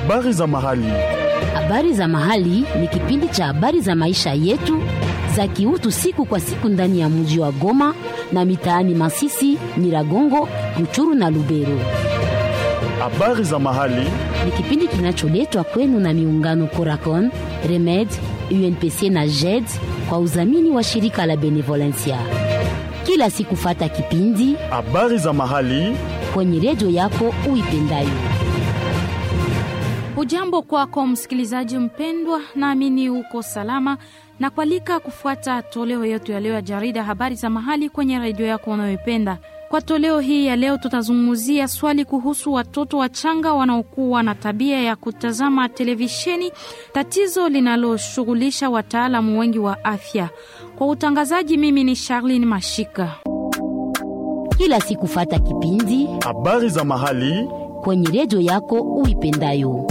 Habari za mahali. Habari za mahali ni kipindi cha habari za maisha yetu za kiutu siku kwa siku ndani ya mji wa Goma na mitaani Masisi, Nyiragongo, Ruchuru na Lubero. Habari za mahali. Ni kipindi kinacholetwa kwenu na miungano Coracon, Remed, UNPC na JED kwa udhamini wa shirika la Benevolencia. Kila siku fata kipindi Habari za mahali. kwenye redio yako uipendayo. Ujambo kwako msikilizaji mpendwa, naamini uko salama na kualika kufuata toleo yetu ya leo ya jarida habari za mahali kwenye redio yako unayoipenda. Kwa toleo hii ya leo, tutazungumzia swali kuhusu watoto wachanga wanaokuwa na tabia ya kutazama televisheni, tatizo linaloshughulisha wataalamu wengi wa afya. Kwa utangazaji, mimi ni Charlene Mashika. Kila siku fata kipindi Habari za mahali. kwenye redio yako uipendayo.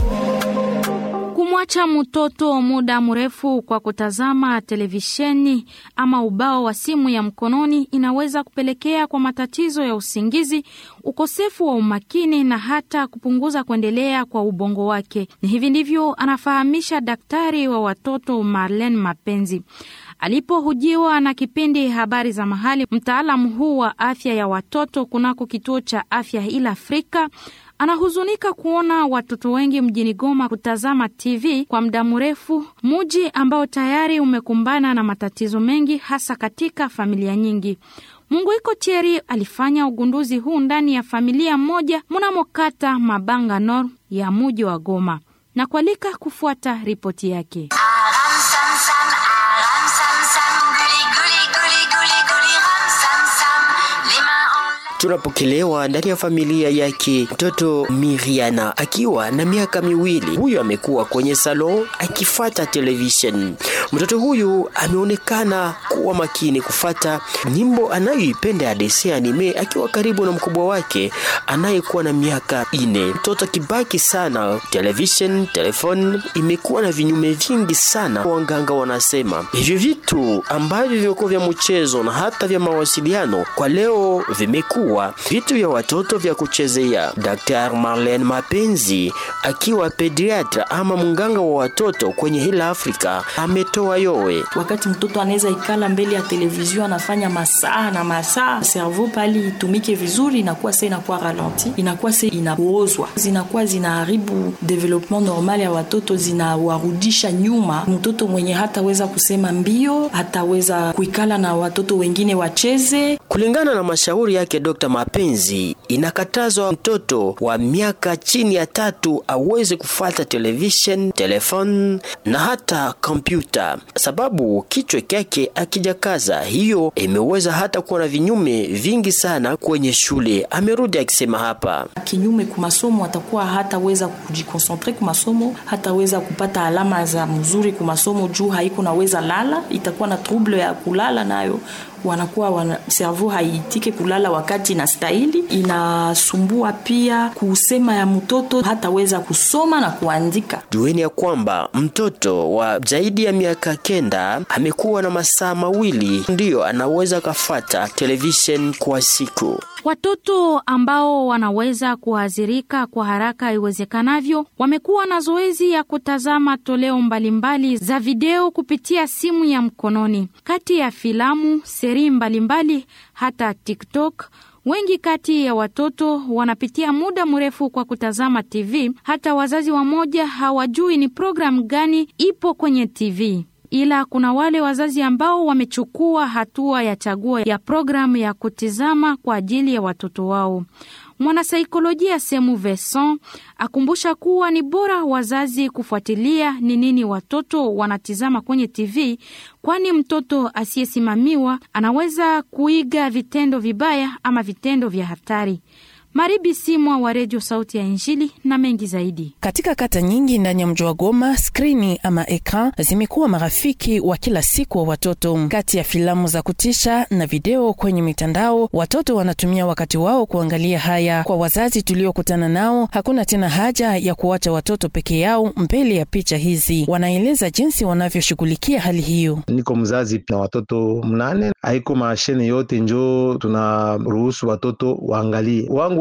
Kumwacha mtoto muda mrefu kwa kutazama televisheni ama ubao wa simu ya mkononi inaweza kupelekea kwa matatizo ya usingizi, ukosefu wa umakini na hata kupunguza kuendelea kwa ubongo wake. Ni hivi ndivyo anafahamisha daktari wa watoto Marlene Mapenzi alipohujiwa na kipindi habari za mahali. Mtaalamu huu wa afya ya watoto kunako kituo cha afya ila Afrika anahuzunika kuona watoto wengi mjini Goma kutazama TV kwa muda mrefu, muji ambao tayari umekumbana na matatizo mengi, hasa katika familia nyingi. Munguiko Cheri alifanya ugunduzi huu ndani ya familia moja mnamo kata Mabanga Nord ya muji wa Goma na kualika kufuata ripoti yake. Ram sam sam, aram sam sam, guli guli guli guli guli ram sam sam, les mains en l'air. tunapokelewa ndani ya familia yake mtoto Miriana akiwa na miaka miwili. Huyu amekuwa kwenye salon akifata television. Mtoto huyu ameonekana kuwa makini kufata nyimbo anayoipenda ya desi anime, akiwa karibu na mkubwa wake anayekuwa na miaka ine. Mtoto akibaki sana television, telefone imekuwa na vinyume vingi sana. Wanganga wanasema hivyo vitu ambavyo vimekuwa vya mchezo na hata vya mawasiliano kwa leo vimekuwa vitu vya watoto vya kuchezea. Dr. Marlene Mapenzi akiwa pediatra ama mganga wa watoto kwenye hila Afrika ametoa yowe. wakati mtoto anaweza ikala mbele ya televizio anafanya masaa na masaa, servo pali itumike vizuri, inakuwa se inakuwa ralenti, inakuwa se inapoozwa, zinakuwa zinaharibu development normal ya watoto, zinawarudisha nyuma. Mtoto mwenye hataweza kusema mbio, hataweza kuikala na watoto wengine wacheze, Kulingana na mashauri yake Dr. Mapenzi, inakatazwa mtoto wa miaka chini ya tatu aweze kufuata television, telefone na hata kompyuta, sababu kichwa kyake akijakaza. Hiyo imeweza hata kuwa na vinyume vingi sana kwenye shule. Amerudi akisema hapa. kinyume kumasomo, atakuwa hataweza kujikonsentre kumasomo, hataweza kupata alama za mzuri kumasomo juu haiko naweza lala, itakuwa na trouble ya kulala nayo wanakuwa wana, servo haitike kulala wakati inastahili. Inasumbua pia kusema ya mtoto hataweza kusoma na kuandika. Jueni ya kwamba mtoto wa zaidi ya miaka kenda amekuwa na masaa mawili ndiyo anaweza kafata television kwa siku. Watoto ambao wanaweza kuathirika kwa haraka iwezekanavyo wamekuwa na zoezi ya kutazama toleo mbalimbali za video kupitia simu ya mkononi, kati ya filamu, seri mbalimbali, hata TikTok. Wengi kati ya watoto wanapitia muda mrefu kwa kutazama TV, hata wazazi wamoja hawajui ni programu gani ipo kwenye TV ila kuna wale wazazi ambao wamechukua hatua ya chaguo ya programu ya kutizama kwa ajili ya watoto wao. Mwanasaikolojia Semu Veson akumbusha kuwa ni bora wazazi kufuatilia ni nini watoto wanatizama kwenye TV, kwani mtoto asiyesimamiwa anaweza kuiga vitendo vibaya ama vitendo vya hatari. Maribi Simwa wa Redio Sauti ya Injili na mengi zaidi. Katika kata nyingi ndani ya mji wa Goma, skrini ama ekran zimekuwa marafiki wa kila siku wa watoto. Kati ya filamu za kutisha na video kwenye mitandao, watoto wanatumia wakati wao kuangalia haya. Kwa wazazi tuliokutana nao, hakuna tena haja ya kuwacha watoto peke yao mbele ya picha hizi. Wanaeleza jinsi wanavyoshughulikia hali hiyo. Niko mzazi na watoto mnane, haiko mashine yote njo tunaruhusu watoto waangalie. Wangu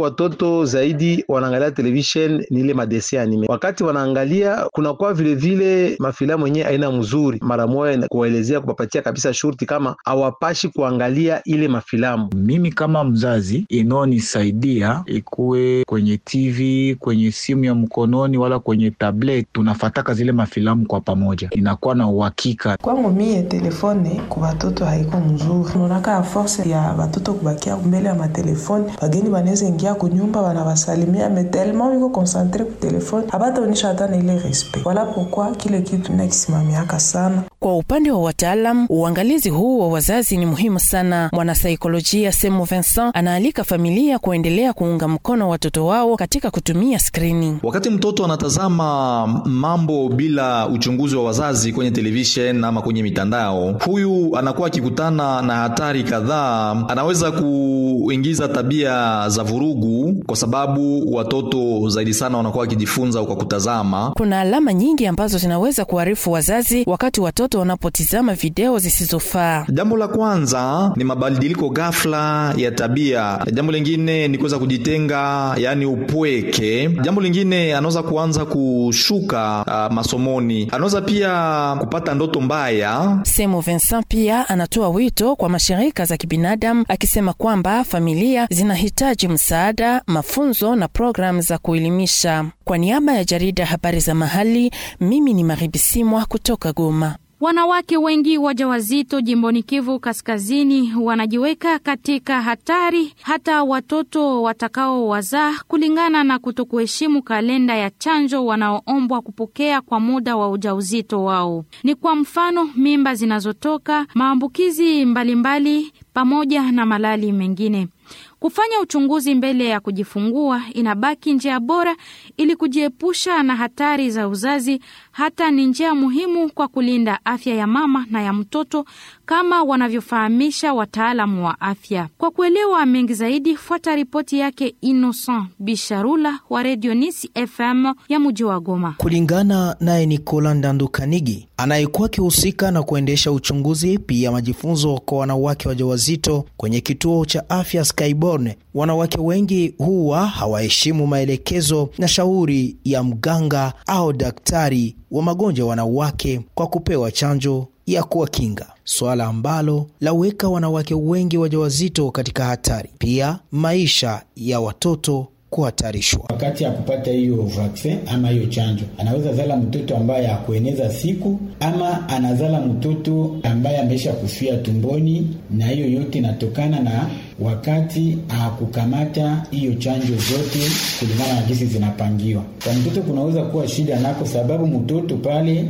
watoto zaidi wanaangalia television ni ile madesi anime. Wakati wanaangalia kunakuwa vilevile mafilamu yenyewe aina mzuri, mara moja kuwaelezea kupapatia kabisa shurti kama hawapashi kuangalia ile mafilamu. Mimi kama mzazi inaonisaidia ikuwe kwenye TV, kwenye simu ya mkononi, wala kwenye tablet, tunafataka zile mafilamu kwa pamoja, inakuwa na uhakika. Kwangu mie telefone ku batoto haiko mzuri, unaonaka a force ya batoto kubakia mbele ya matelefone, bageni banaweza ingia kunyumba wanawasalimia me tellement biko konsantre ku telefone abataonyesha hata na ile respect. Wala pokwa kile kitu nakisimamiaka sana. Kwa upande wa wataalam, uangalizi huu wa wazazi ni muhimu sana. Mwanasaikolojia Semu Vincent anaalika familia kuendelea kuunga mkono watoto wao katika kutumia skrini. Wakati mtoto anatazama mambo bila uchunguzi wa wazazi kwenye television ama kwenye mitandao, huyu anakuwa akikutana na hatari kadhaa. Anaweza kuingiza tabia za vurugu, kwa sababu watoto zaidi sana wanakuwa wakijifunza kwa kutazama. Kuna alama nyingi ambazo zinaweza kuharifu wazazi wakati watoto wanapotizama video zisizofaa. Jambo la kwanza ni mabadiliko ghafla ya tabia. Jambo lingine ni kuweza kujitenga, yaani upweke. Jambo lingine anaweza kuanza kushuka uh, masomoni. Anaweza pia kupata ndoto mbaya. Semo Vincent pia anatoa wito kwa mashirika za kibinadamu akisema kwamba familia zinahitaji msaada, mafunzo na programu za kuelimisha. Kwa niaba ya jarida habari za mahali, mimi ni Maribisimwa kutoka Goma. Wanawake wengi wajawazito jimboni Kivu Kaskazini wanajiweka katika hatari, hata watoto watakaowazaa, kulingana na kutokuheshimu kalenda ya chanjo wanaoombwa kupokea kwa muda wa ujauzito wao. Ni kwa mfano mimba zinazotoka, maambukizi mbalimbali, pamoja na malali mengine. Kufanya uchunguzi mbele ya kujifungua inabaki njia bora ili kujiepusha na hatari za uzazi. Hata ni njia muhimu kwa kulinda afya ya mama na ya mtoto, kama wanavyofahamisha wataalamu wa afya. Kwa kuelewa mengi zaidi, fuata ripoti yake Innocent Bisharula wa Radio Nisi FM ya mji wa Goma. Kulingana naye Nikola Ndandu Kanigi anayekuwa akihusika na kuendesha uchunguzi pia majifunzo kwa wanawake wajawazito kwenye kituo cha afya Skyborne, wanawake wengi huwa hawaheshimu maelekezo na shauri ya mganga au daktari wa magonjwa wanawake kwa kupewa chanjo ya kuwakinga, swala ambalo laweka wanawake wengi wajawazito katika hatari, pia maisha ya watoto kuhatarishwa. Wakati ya kupata hiyo vaksin ama hiyo chanjo, anaweza zala mtoto ambaye hakueneza siku ama anazala mtoto ambaye ameisha kufia tumboni, na hiyo yote inatokana na wakati hakukamata hiyo chanjo zote kulingana na jinsi zinapangiwa. Kwa mtoto kunaweza kuwa shida nako, sababu mtoto pale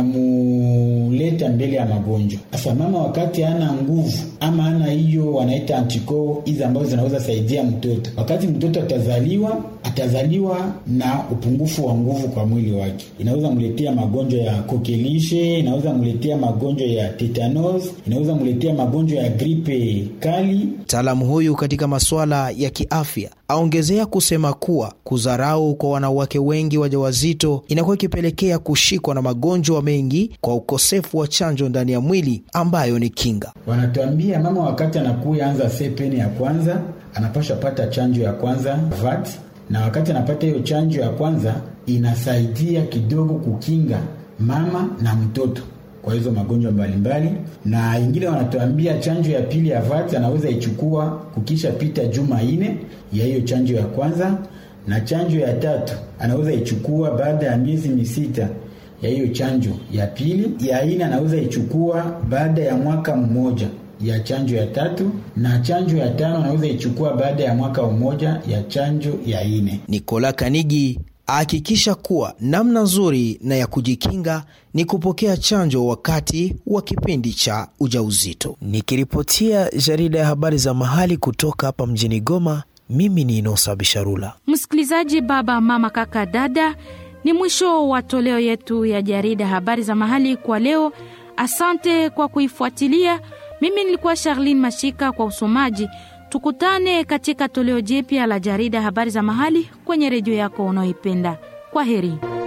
tunamuleta mbele ya magonjwa. Sasa mama wakati hana nguvu ama hana hiyo wanaita antikoo hizi ambazo zinaweza saidia mtoto, wakati mtoto atazaliwa atazaliwa na upungufu wa nguvu kwa mwili wake, inaweza mletea magonjwa ya kokelishe, inaweza mletea magonjwa ya tetanos, inaweza mletea magonjwa ya gripe kali. Mtaalamu huyu katika masuala ya kiafya aongezea kusema kuwa kudharau kwa wanawake wengi wajawazito inakuwa ikipelekea kushikwa na magonjwa mengi kwa ukosefu wa chanjo ndani ya mwili ambayo ni kinga. Wanatuambia mama wakati anakuya anza sepeni ya kwanza anapasha pata chanjo ya kwanza VAT, na wakati anapata hiyo chanjo ya kwanza inasaidia kidogo kukinga mama na mtoto kwa hizo magonjwa mbalimbali, na ingine wanatuambia chanjo ya pili ya VAT anaweza ichukua kukisha pita juma ine ya hiyo chanjo ya kwanza, na chanjo ya tatu anaweza ichukua baada ya miezi misita ya hiyo chanjo ya pili. Ya ine anaweza ichukua baada ya mwaka mmoja ya chanjo ya tatu, na chanjo ya tano anaweza ichukua baada ya mwaka mmoja ya chanjo ya ine. Nikola Kanigi ahakikisha kuwa namna nzuri na ya kujikinga ni kupokea chanjo wakati wa kipindi cha ujauzito. Nikiripotia jarida ya habari za mahali kutoka hapa mjini Goma, mimi ni Inosa Bisharula. Msikilizaji, baba, mama, kaka, dada, ni mwisho wa toleo yetu ya jarida habari za mahali kwa leo. Asante kwa kuifuatilia. Mimi nilikuwa Charlene Mashika kwa usomaji. Tukutane katika toleo jipya la jarida habari za mahali kwenye redio yako unaoipenda. Kwa heri.